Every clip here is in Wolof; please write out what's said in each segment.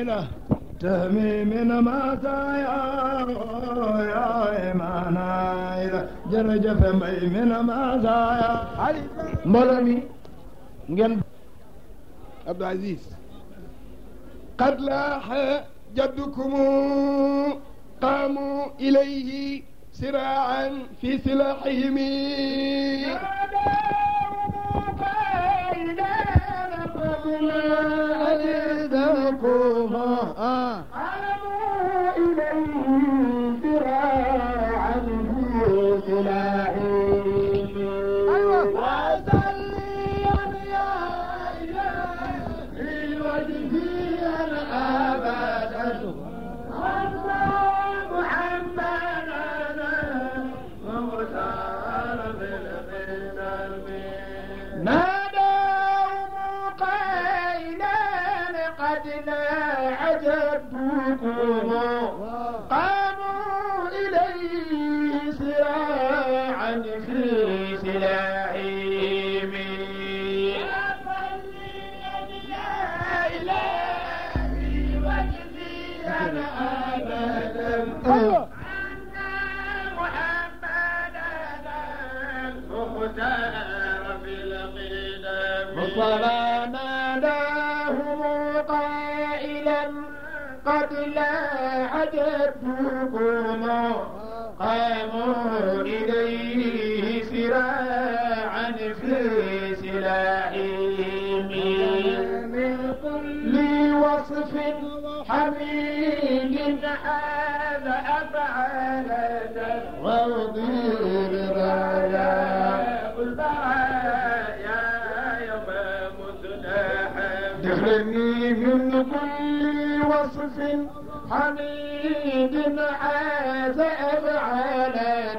إله تهمي من مزايا يا إيمانا إله جرجف مي من مزايا mbooloo mi ngeen Abdou Aziz قد لاح جدكم قاموا إليه سراعا في سلاحهم آه. نادوا قائلا قد لاح جدكم قاموا إليه سراعا في سلاحهم أيوة. مصطفى ناداهم قائلا قد لاح جدكم قاموا إليه سراعا في سلاحهم من كل وصف حميد هذا أفعال وضير رايا البرايا يوم مزدحم دخلني من كل وصف حميد هذا أفعال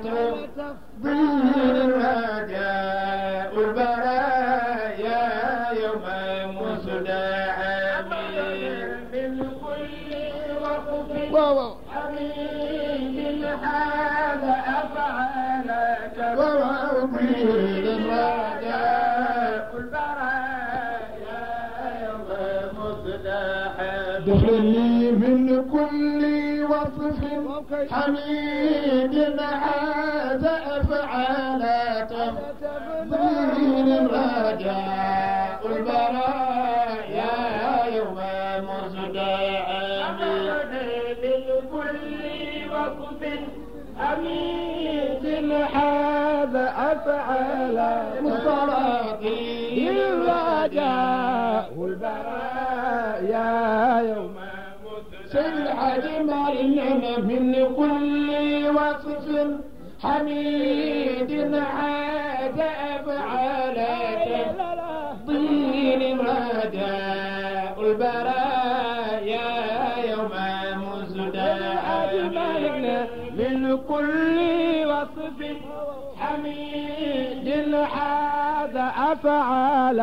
تفضيل الرجاء البرايا يوم مزدحم من كل وصف waaw حميد هذا أفعالك ووضيل الرجاء البرايا يوم مزدحم دخلني من كل وصف حميد هذا أفعال تفضيل الرجاء البرايا يوم مزدحم لكل وصف حميد هذا أفعال مصطلقي الرجاء البرايا يوم سيد الحاج مالنا من كل وصف حميد هذا أفعال تفضيل الرجاء البرايا يوم مزدحم من كل وصف حميد هذا أفعال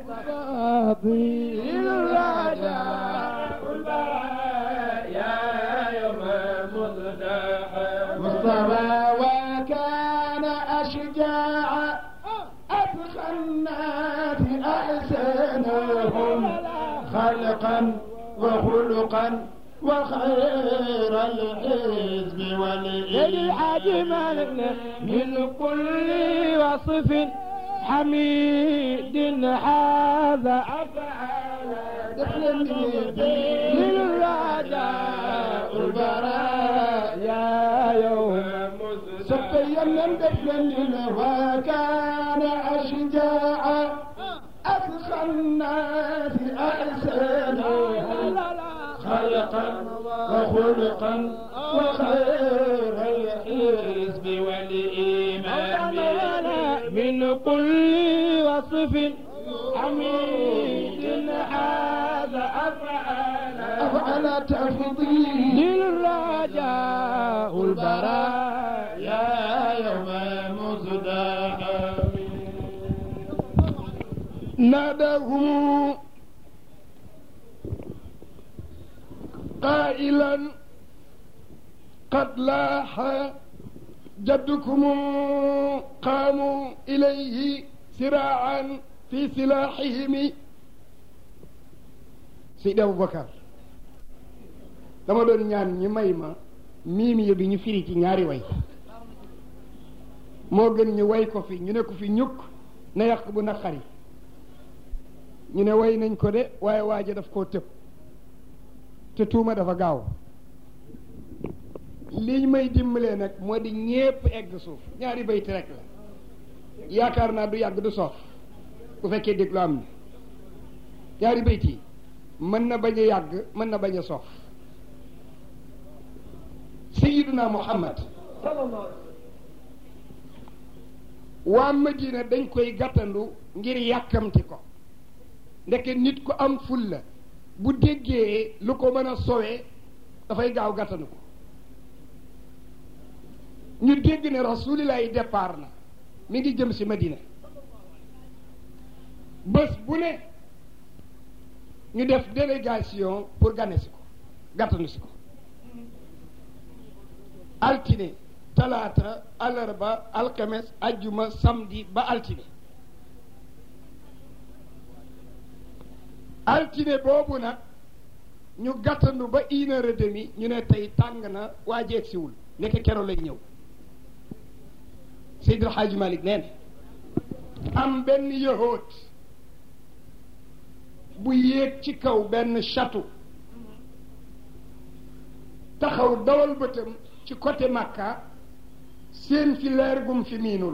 تفضيل الرجاء البرايا يوم مزدحم مصطفى وكان أشجاع أتقى الناس أحسنهم خلقا وخلقا وخير الحزب والإيمان من كل وصف حميد هذا أفعال للرجاء البرايا يوم سقيا من دفن وكان أشجاع أتقى الناس أحسنهم خلقا وخلقا وخير الحزب والإيمان من كل وصف حميد هذا أفعل أفعل تفضيل الرجاء البرايا يوم مزدحم نادهم قائلا قد لاح جدكم قاموا إليه سراعا في سلاحهم سيد أبو بكر dama doon ñaan ñi may ma miim yi bi ñu firi ci ñaari way moo gën ñu way ko fi ñu ne ko fi ñukk na yàq bu naqari ñu ne way nañ ko de waaye waaja daf koo tëb te tuuma dafa gaaw liñ may dimbalee nag moo di ñépp egg suuf ñaari bayt rek la yaakaar naa du yàgg du soof bu fekkee déglu am na ñaari bayt yi mën na bañ a yàgg mën na bañ a soof sayiduna muhammad waa madina dañ koy gàttandu ngir yàkkamti ko ndeke nit ku am ful la bu déggee lu ko mën a sowee dafay gaaw gàttandu ko ñu dégg ne rasulillahi départ na mi ngi jëm si madina bés bu ne ñu def délégation pour gane si ko gàttandu si ko altine talaata alarba alxames ajjuma samedi ba altine altine boobu nag ñu gàttandu ba une heure et demie ñu ne tey tàng na waa jeeg siwul nekk kero lay ñëw Seydil Hadji Malick nee na am benn yahoot bu yéeg ci kaw benn château taxaw dawal bëtam ci côté Makka seen fi leer gum fi miinul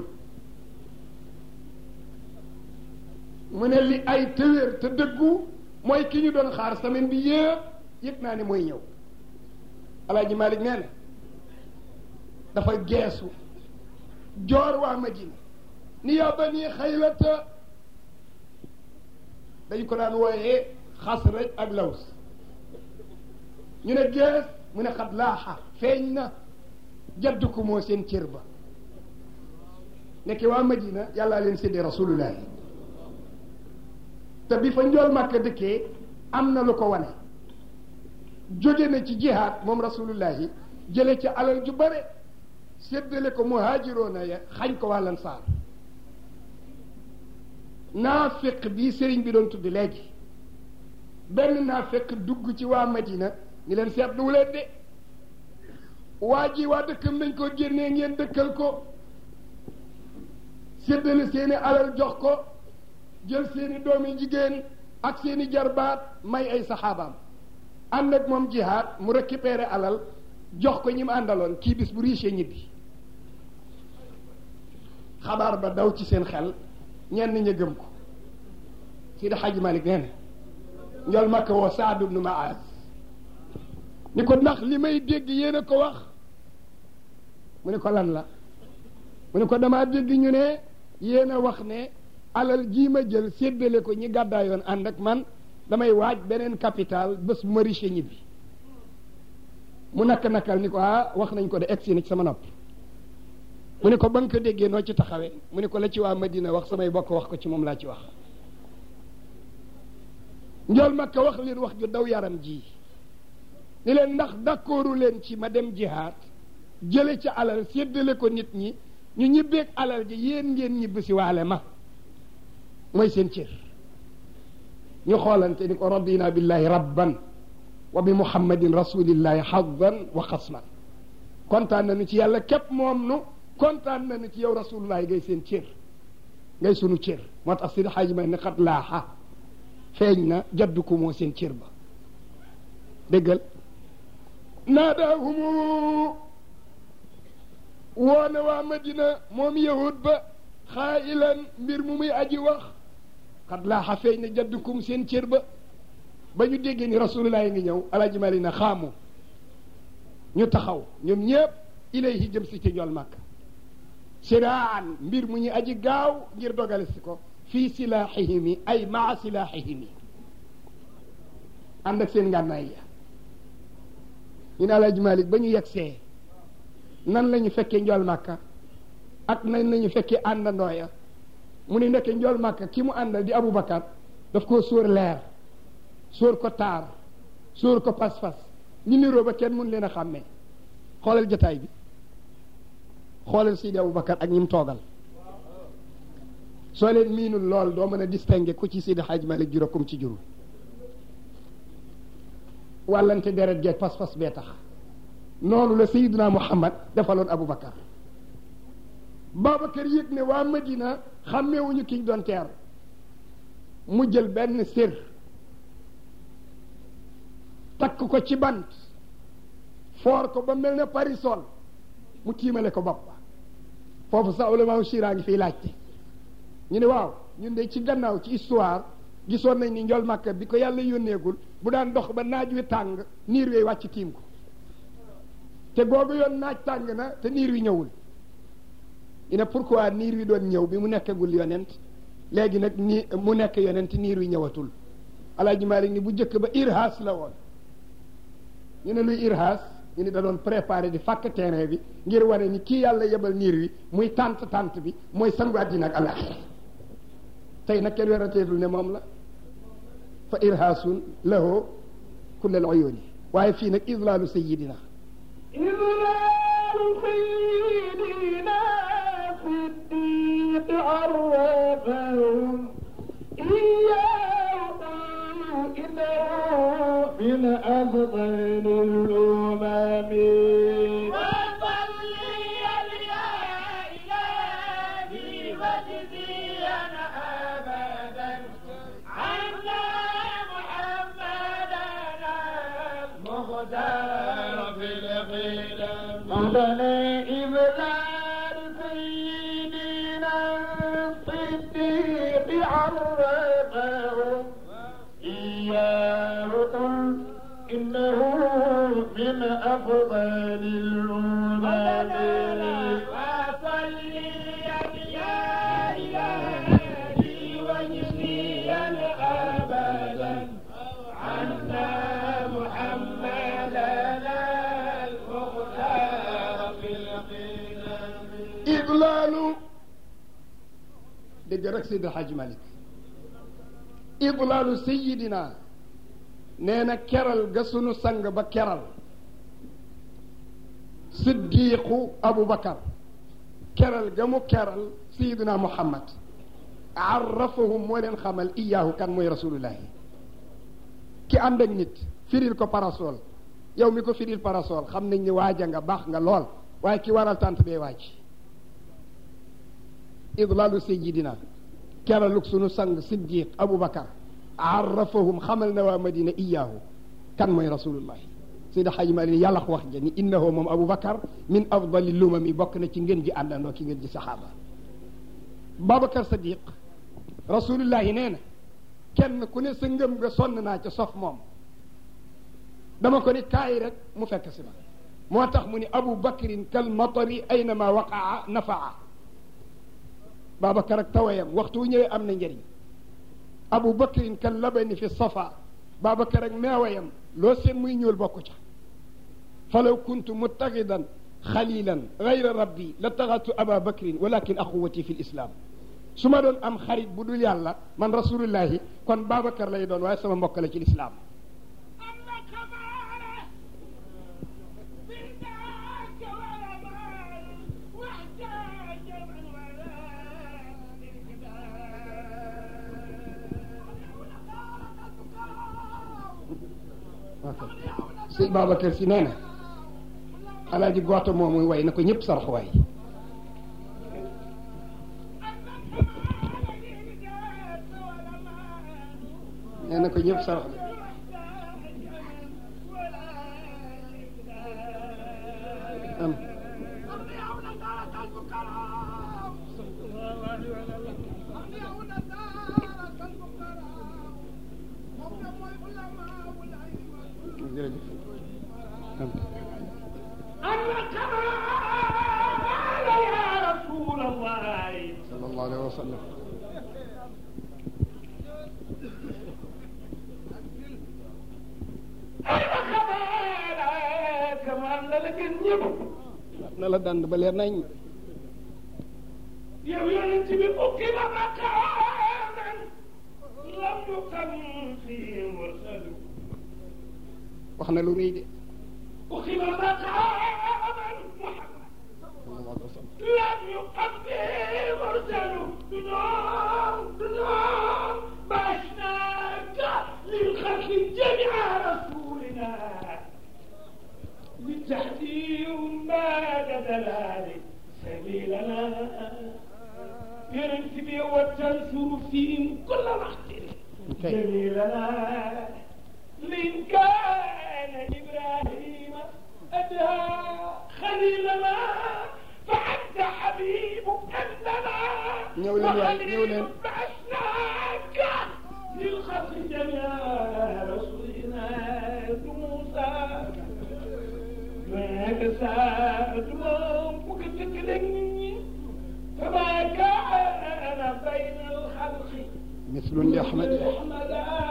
mu ne li ay tëwéer te dëggu mooy ki ñu doon xaar semaine bi yëpp yëg naa ne mooy ñëw alaaji Malick nee na dafa geesu joor waa Madina ni yaa bani xaylata dañ ko daan wooyee xasraj ak laws ñu ne gees mu ne xat laaxa feeñ na jaddu ko moo seen cër ba nekk waa Madina yàllaa leen séddee rasulullahi te bi fa njool màkka dëkkee am na lu ko wane jóge na ci jihaad moom rasulullahi jële ci alal ju bare séddale ko muhaajiroona ya xañ ko waa lansaar naafiq bi sëriñ bi doon tudd léegi benn naafiq dugg ci waa Madina ni leen seetluwu leen de waa ji waa dëkkam nañ ko génnee ngeen dëkkal ko séddale seeni alal jox ko jël seeni doomi jigéen ak seeni jarbaat may ay saxaabaam ànd ak moom jihaad mu récupéré alal jox ko ñi mu àndaloon kii bis bu riche ñibbi xabaar ba daw ci seen xel ñenn ña gëm ko Sidi Hadji Malick nee na njol makka woo Saad ibnu Maaz ni ko ndax li may dégg yéen a ko wax mu ne ko lan la mu ne ko damaa dégg ñu ne yéen a wax ne alal jii ma jël séddale ko ñi gàddaayoon ànd ak man damay waaj beneen capital bés bu ma riche ñibbi mu nakk nakkal ni ko ah wax nañ ko de egsi na ci sama nopp mu ne ko ba nga ko déggee noo ci taxawee mu ne ko la ci waa Madina wax samay bokk wax ko ci moom laa ci wax njool makka wax leen wax ju daw yaram ji ni leen ndax d'accordu leen ci ma dem jihaad jële ci alal séddale ko nit ñi ñu ñibbeeg alal ji yéen ngeen ñibbi si waale ma mooy seen cër ñu xoolante ni ko radina billahi rabban wa bi muhammadin rasulillahi haddan wa xasman kontaan nañu ci yàlla képp moom nu kontaan nañu ci yow rasulullahi ngay seen cër ngay sunu cër moo tax sidi xaaji may ne xat laaxa feeñ na jaddu ko moo seen cër ba déggal naadaahumu woona waa madina moom yahud ba xaayilan mbir mu muy aji wax xat laaxa feeñ na jaddukum seen cër ba ba ñu déggee ni rasulullah ngi ñëw alaaji mali na xaamu ñu taxaw ñoom ñëpp ilayhi jëm si ci njool màkk siraan mbir mu ñu aji gaaw ngir dogale si ko fii silaaxihimi ay maa silaaxihimi ànd ak seen ngànnaay ya ñu ne alaaji malik ba ñu yegsee nan la ñu fekkee njool màkka ak nan la ñu fekkee àndandoo ya mu ne nekke njool màkka ki mu àndal di aboubacar daf koo sóor leer sóor ko taar sóor ko pas-pas ñu niroo ba kenn mun leen a xàmmee xoolal jotaay bi xoolal Sidi Aboubacar ak ñi mu toogal soo leen miinul lool doo mën a distinguer ku ci Sidi Hadj Malick juro kum ci jurul wàllante deret geeg pas-pas bee tax noonu la sayiduna muhammad defaloon aboubacar babacar yëg ne waa madina xàmmeewuñu kiñ doon teer mu jël benn sér takk ko ci bant foor ko ba mel ne parisol mu tiimale ko bopp foofu sa ulama shira ngi fiy laajte ñu ne waaw ñun de ci gannaaw ci histoire gisoon nañ ni njol màkka bi ko yàlla yónneegul bu daan dox ba naaj wi tàng niir wi wàcc tiim ko te googu yoon naaj tàng na te niir wi ñëwul ñu ne pourquoi niir wi doon ñëw bi mu nekkagul yonent léegi nag ni mu nekk yonent niir wi ñëwatul alaaji Maalik ni bu njëkk ba irhaas la woon ñu ne luy irhaas ñu ne da doon préparé di fàkk terrain bi ngir wane ni kii yàlla yebal niir wi muy tànt tànt bi mooy sangu àddina ak alaxira tey nag kenn werateetul ne moom la fa irhaasun lahu kullal uyuni waaye fii nag idlaalu sayidina إذلال سيدنا صديق عرفهم إياه إنه من أفضل الأمم وصلي يا إلهي وجزيا أبدا عنا محمدا المختار في القدم مولانا إذلال سيدنا صديق عرفهم إياه قل إنه من أفضل الأمم وصلي يا إلهي وجزيا أبدا عنا محمدا المختار في القدم idlaalu dégg rek Seydi Hadj Malick idlaalu sayidina nee na keral ga sunu sang ba keral siddiqu aboubacar keral ga mu keral sayidina muhammad arrafahum moo leen xamal iyaahu kan mooy rasulullahi ki ànd ak nit firil ko parasol yow mi ko firil parasol xam nañ ni waaja nga baax nga lool waaye ki waral tànt bee waaj idlaalu sayidina keraluk sunu sang siddiq aboubacar arrafahum xamal na waa madina iyaahu kan mooy rasulullahi sayda xaji mali ni yàlla wax ja ni innahu moom aboubacar min afdali lumami bokk na ci ngeen ji àndandoo ki ngeen ji saxaaba babacar sadiq rasulullahi nee na kenn ku ne sa ngëm nga sonn naa ca sof moom dama ko ni kaay rek mu fekk si ma moo tax mu ni abu bakrin kal matari aynama waqaa nafaa babacar ak tawayam waxtu wu ñëwee am na njëriñ abu bakrin kal labani fi safa babacar ak meewayam loo seen muy ñuul bokku ca falaw kuntu muttaxidan xalilan gayra rabbi la taxatu aba bakrin walakin axuwati fi lislam su ma doon am xarit bu dul yàlla man rasulullahi kon babacar lay doon waaye sama mbokk la ci lislaam أنك معنا بالذاك والأمان واحتاج من وراء si babacar si nee na alaaji gooto moom muy way na ko ñëpp sarax waay nee na ko ñëpp sarax am jërëjëf am أنك يا رسول الله sallallahu alayhi wa sallam كمان لك النبي na la dand ba leer nañ yow yonent bi ukkiba makaanan lam yukam fii mursalu wax na lu rëy de ukkiba makaanan muhammad sallallahu alayhi wa sallam لم يقم به مرسل بنار بنار باشناك للخلق جميع رسولنا تحذير بعد دلال سبيلنا يرنتبي وتنشر فيهم كل وقت جميلنا من كان إبراهيم أدهى خليلنا فأنت حبيب أننا ñëw leen waay ñëw leen بعثناك للخلق جميعا رسولنا موسى ما كساد ما كتكلني فما كان بين الخلق مثل لأحمد أحمد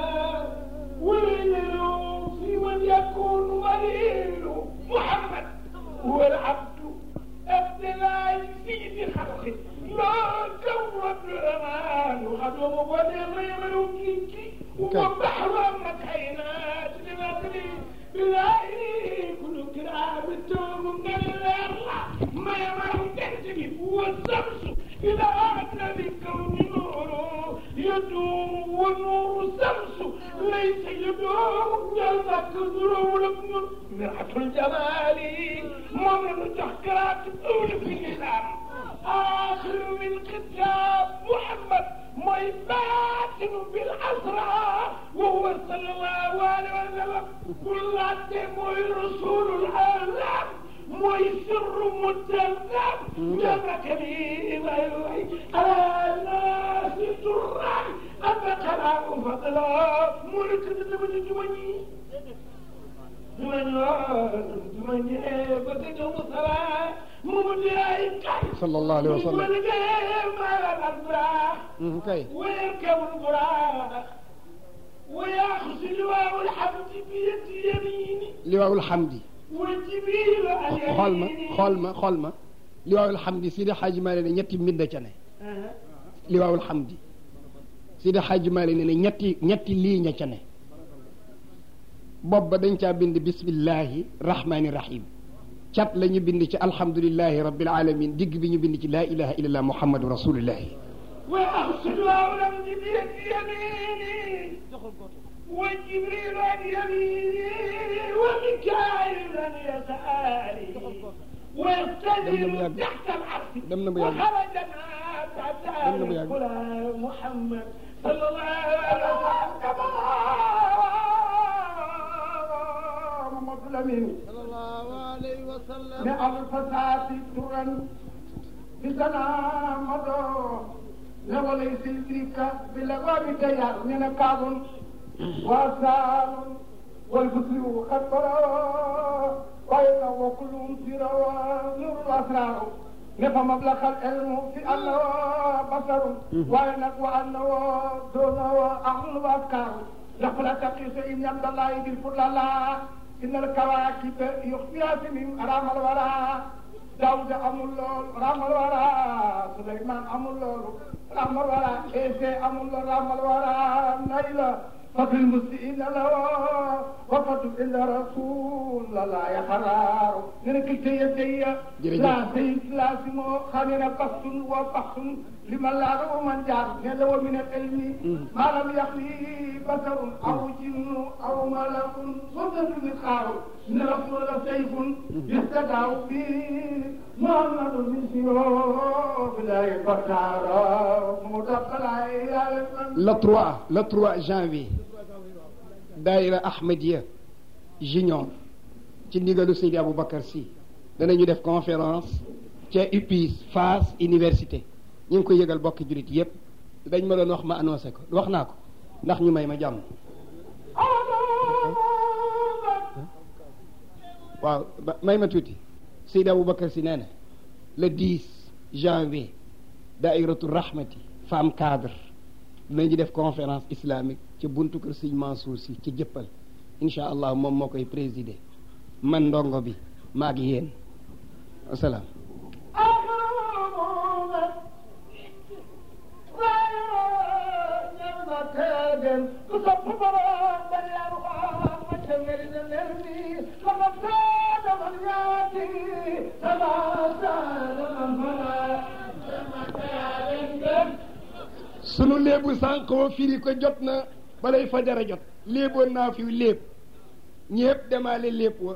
وليل في من يكون وليل محمد هو العبد عبد الله سيد خلقه لا كون الأمان وخدم وليل يملكك وبحر مكينات لمدري بالله كل كرام التوم من الله ما يمر تنتمي والشمس إذا أردنا بالكون نوره يدوم والنور الشمس ليس يدوم جلبك ضرور ابن مرحة الجمال ممن تحكرات أول في الإسلام آخر من كتاب محمد ما يباتن بالأسرى وهو صلى الله عليه وسلم كل موي رسول العالم موي سر متذب جبك لي ما يوحي على الناس ترى أبقى فضلا ملك تتبني جمني جمني بدك مصلا ممدي صلى الله عليه وسلم وسلم kay ويركب البراق وياخذ لواء الحمد بيد يمينه liwaawul xamdi والجبيل عن xool ma يمينه xool ma xool ma liwaawul xamdi Sidi Xaaji Maalik ne ñetti mbind ca ne آه. liwaawul xamdi Sidi Xaaji Maalik ne ñetti ñetti lii ña ca ne bopp ba dañ caa bind bismillahi rahmaani rahim cat la ñu bind ci alhamdulillahi rabbil alamin digg bi ñu bind ci laa ilaha illallah muhammadu rasulullahi ويأخذ لواء الحمد بيد يمينه وجبريل عن يمينه وميكائيل عن يساره ويستجيب تحت العرش dem na bu yàgg وخرجنا تحت dem na bu yàgg. الغلام محمد صلى الله عليه وسلم محمد الأمين صلى الله عليه وسلم بألف ساعة ترا بسنا مدو لوليس الدريك بالأبواب تيار من كاب وأسال والبصر خطر وإن وكلهم سيرا نور الأسرار نفهم مبلغ العلم في أنه بصر وإنك وأنه دونه أهل وأفكار لقد تقيس إن عبد الله بالفضل إن الكواكب يخفيها سنين أرام الورى داود أمul lool ramal wara Suleyman amul loolu ramal wara Ese amul lool ramal wara Nayla ففي المسئين له وقد إلا رسول الله يحرار نرك تي جرجف. لا سيد لازم خلينا بحث وبحث لمن لا رو من جار نلو من العلم ما لم يخلي بشر أو جن أو ملك صدق مثقال إن رسول سيف يستدعى به محمد من سيوف لا يفتار مدخل إلى le 3 le 3 janvier daayira Ahmadiyya junior ci ndigalu Seydi Aboubacar Sy danañu def conférence ca UPIS Fass université ñu ngi koy yëgal bokki jurit yépp dañ ma doon wax ma annoncé ko wax naa ko ndax ñu may ma jàmm waaw ba- may ma tuuti Seydi Aboubacar Sy nee na le 10 janvier daairatu rahmati femme cadre dinañu def conférence islamique ci buntu kër Sëñ Mansour si ci jëppal incha allah moom moo koy présider man ndongo bi maa ngi yéen asalaam sunu léebu sànq wa firi ko jot na balay fajara jot léeboon naa fi léeb ñépp demaale léeb wa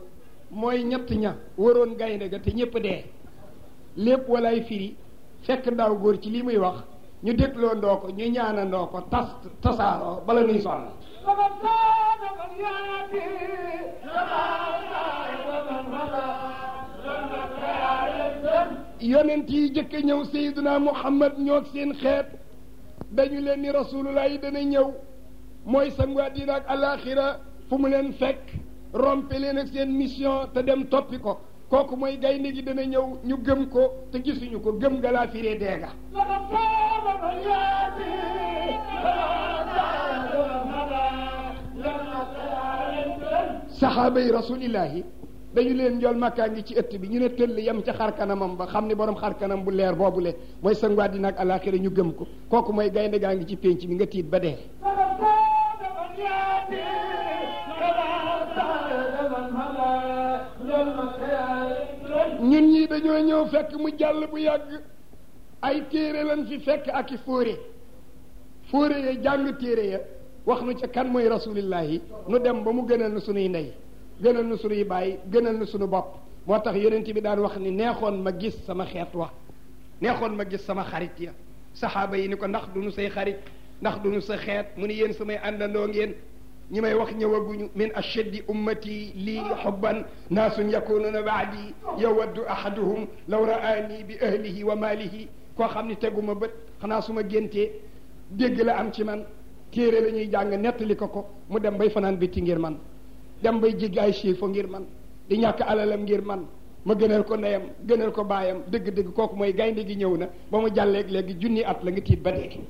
mooy ñett ña waroon gaynde ga te ñépp dee lépp walay firi fekk ndaw góor ci li muy wax ñu dégloo ndoo ko ñu ñaanandoo ko tas tasaaroo bala nuy sonn فمن زاد فليأتي كما زاد ومن مضى جنة الجنة yonent yi jëkk ñëw Seydina Muhammad ñoog seen xeet dañu leen ni rasulullah yi dana ñëw mooy sangu àddina ak alaxira fu mu leen fekk rompe leen ak seen mission te dem toppi ko kooku mooy gaynde gi dana ñëw ñu gëm ko te gisuñu ko gëm nga laa firee deega فمن زاد فليأتي كما زاد ومن مضى جنة الجنة saxaaba yi rasulillahi dañu leen njool makkaa ngi ci ëtt bi ñu ne tëll yem ca xar kanamam ba xam ni borom xar kanam bu leer boobule mooy sangu àddina ak alaxira ñu gëm ko kooku mooy gaynde gaa ngi ci pénc bi nga tiit ba dee فمن زاد فليأتي كما زاد ومن مضى جنة الجنة ñun ñii dañoo ñëw fekk mu jàll bu yàgg ay téere lañ fi fekk ak i fóore fóore ya jàng téere ya wax nu ca kan mooy rasulillahi nu dem ba mu gënal nu sunuy ndey gënal nu sunuy baay gënal nu sunu bopp moo tax yonent bi daan wax ni neexoon ma gis sama xeet wa neexoon ma gis sama xarit ya saxaaba yi ni ko ndax du nu say xarit ndax du nu sa xeet mu ni yéen samay àndandoo ngeen ñi may wax ñëwaguñu min ashaddi ummati lii xubban naasun yakununa baadi yawaddu ahaduhum law raani bi ahlihi wa maalihi koo xam ni teguma bët xanaa su ma géntee dégg la am ci man téere la ñuy jàng nettali ko ko mu dem bay fanaan bitti ngir man dem bay jéggi ay chiffre ngir man di ñàkk alalam ngir man ma gënal ko ndeyam gënal ko baayam dëgg-dëgg kooku mooy gaynde gi ñëw na ba mu jàlleeg léegi junni at la nga tiit ba dee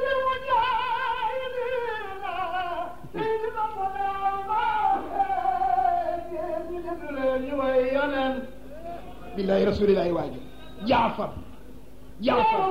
billahi rasulillahi waaju jaafar jaafar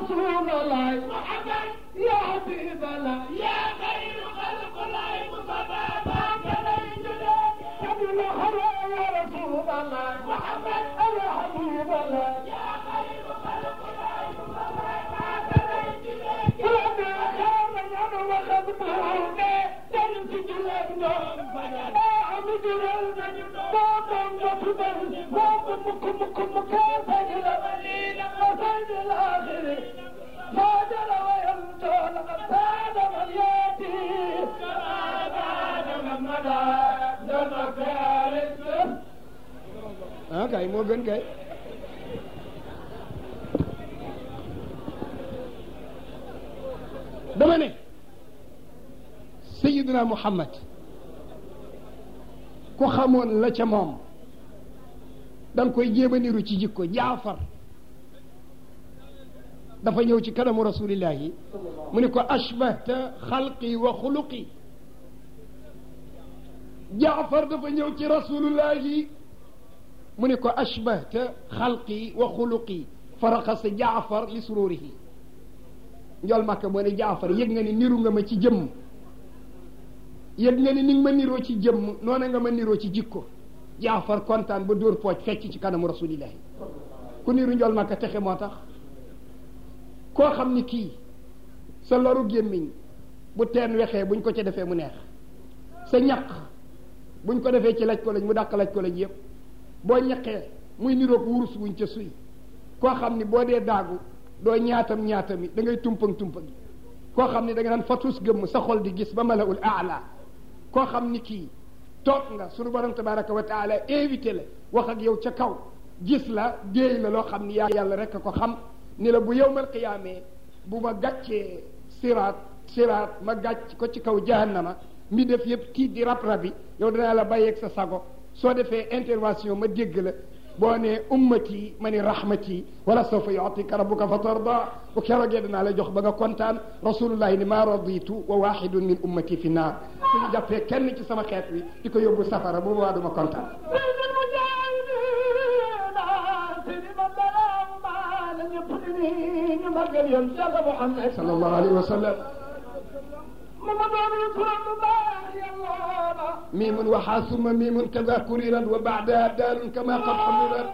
فاجر ويمتى لقد زاد من ياتي كما زاد من مدى جنة الاسم ah kay moo gën kay dama ne sayiduna muhammad ku xamoon la ca moom da nga koy jéem a niru ci jikko jaafar dafa ñëw ci kanamu rasulillahi mu ne ko ashbahta xalqi wa xuluqi jaafar dafa ñëw ci rasulullahi mu ne ko ashbahta xalqi wa xuluqi faraxasa jaafar li sururihi njol makka moo ne jaafar yëg nga ni niru nga ma ci jëmm yëg nga ni ni nga ma niroo ci jëmm noona nga ma niroo ci jikko jaafar kontaan ba dóor pooj fecc ci kanamu rasulillahi ku niru njol makka texe moo tax koo xam ni kii sa loru gémmiñ bu teen wexee buñ ko ca defee mu neex sa ñaq buñ ko defee ci laj ko lañ mu dàq laj ko lañ yëpp boo ñaqee muy niroog wurus wuñ ca suy koo xam ni boo dee daagu doo ñaatam ñaatami da ngay tumpang tumpagi koo xam ni da nga naan fatus gëmm sa xol di gis ba malaul aala koo xam ni kii toog nga sunu borom tabaraka wa taala invité la wax ak yow ca kaw gis la déey la loo xam ni yaa yàlla rek a ko xam ni la bu yowmal qiyaamee bu ma gàccee siraat siraat ma gàcc ko ci kaw jahannama mi def yëpp tiit di rab rabi yow danaa la bàyyeeg sa sago soo defee intervention ma dégg la boo ne ummati ma ni rahmati wala sawfa yutika rabbuka fa tarda bu keroogee danaa la jox ba nga kontaan rasulullahi ni maa raditu wa waxidun min ummati fi naar suñu jàppee kenn ci sama xeet wi di ko yóbbu safara bu boobaa duma kontaan sallallahu alayhi wa sallam ميم وحا ثم ميم كذا كررت وبعدها دال كما قد حملت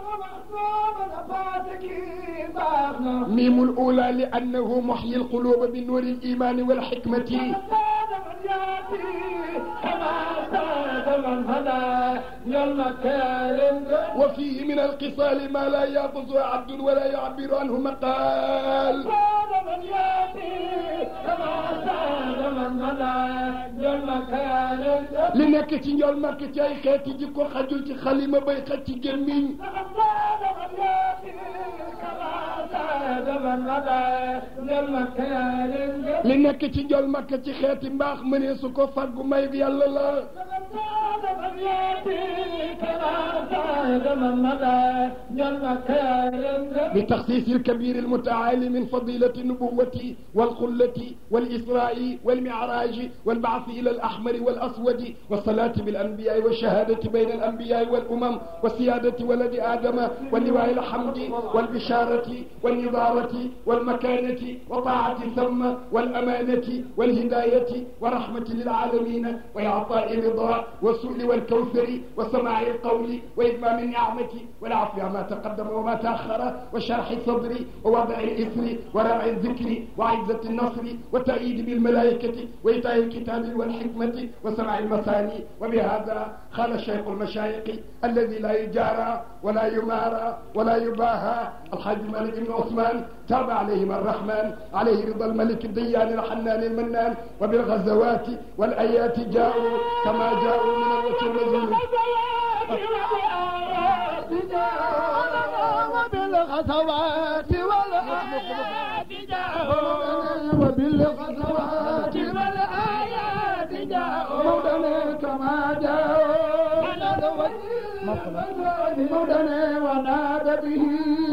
ميم الأولى لأنه محيي القلوب بنور الإيمان والحكمة كما زاد من هدى يوم كارم وفيه من القصال ما لا يحفظه عبد ولا يعبر عنه مقال ساد من ياتي كما ساد من هدى يوم كارم li nekk ci njool màkk ci ay xeeti jikko xajul ci xalima bay xaj ci gémmiñ ساد من ياتي كما ساد من هدى يوم كارم li nekk ci njool màkk ci xeeti mbaax mënee su ko fàggu may yàlla la ساد من ياتي كما ساد من هدى يوم كارم بتخصيص الكبير المتعالي من فضيلة النبوة والخلة والإسراء والمعراج والبعث إلى الأحمر والأسود والصلاة بالأنبياء والشهادة بين الأنبياء والأمم والسيادة ولد آدم واللواء الحمد والبشارة والنظارة والمكانة وطاعة ثم والأمانة والهداية ورحمة للعالمين وإعطاء رضا والسؤل والكوثر وسماع القول وإتمام النعمة والعفو عما تقدم وما تأخر وشرح الصدر ووضع الإثر ورفع الذكر وعزة النصر والتأييد بالملائكة وإيتاء الكتاب والحكمة وسماع المثاني وبهذا قال الشيخ المشايخ الذي لا يجارى ولا يمارى ولا يباهى الحاج مالك بن عثمان تاب عليهم الرحمن عليه رضا الملك الديان الحنان المنان وبالغزوات والآيات جاءوا كما جاءوا من الوجه النزول وبالغزوات والآيات جاءوا وبالغزوات والآيات جاءوا مولانا كما جاءوا مولانا ونادى به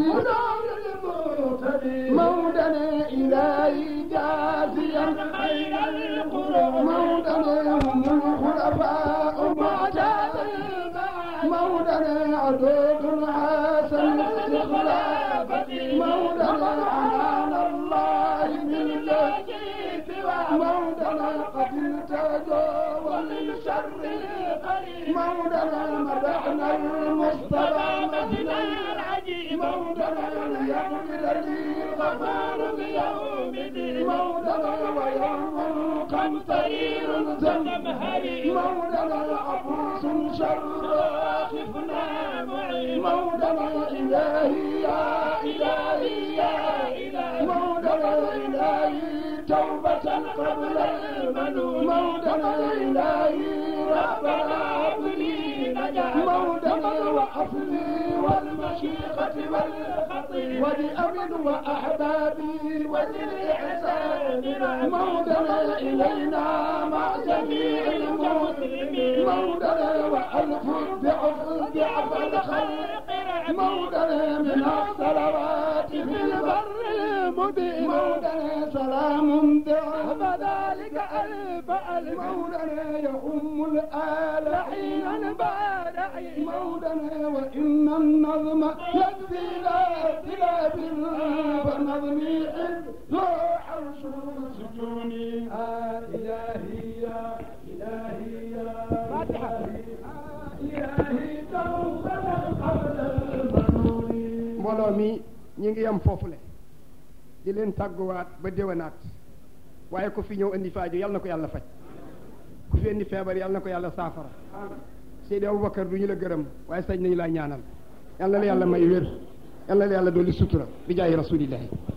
مولانا إلهي جازيا خير القرون مولانا هم الخلفاء معتاد مولانا عدود حسن الاستخلاف مولانا عنان الله من مولانا قد التجاوز من شر مولانا مدحنا المصطفى مثلا مولانا يغفر لي الغفار بيوم مولانا ويوم قمطرير زمهري مولانا عبوس شر خفنا معي مولانا إلهي يا إلهي يا إلهي مولانا إلهي توبة قبل المنون مولانا إلهي ربنا هب لي نجاة مولانا وحفظي والمشيخة والخطيب ولأمن وأحبابي وللإحسان مولانا إلينا مع جميع المسلمين مولانا وألف ضعف ضعف الخلق مولانا من الصلوات في البر المبين مولانا سلام ضعف ذلك ألف ألف مولانا يؤم الآل حينا بعد حين مولانا وإن النظم يكفي لا اختلاف فنظمي حب حرش السجون آه إلهي يا إلهي يا فاتحة إلهي توبة قبل المنون mbooloo mi ñi ngi yem foofule di leen tàgguwaat ba déwénaat waaye ku fi ñëw indi faaju yal na ko yàlla faj ku fi indi feebar yal na ko yàlla saafara Seydi Aboubacar du ñu la gërëm waaye sañ nañu laa ñaanal yal na la yàlla may wér yal na la yàlla dolli sutura bi jaayi rasulillahi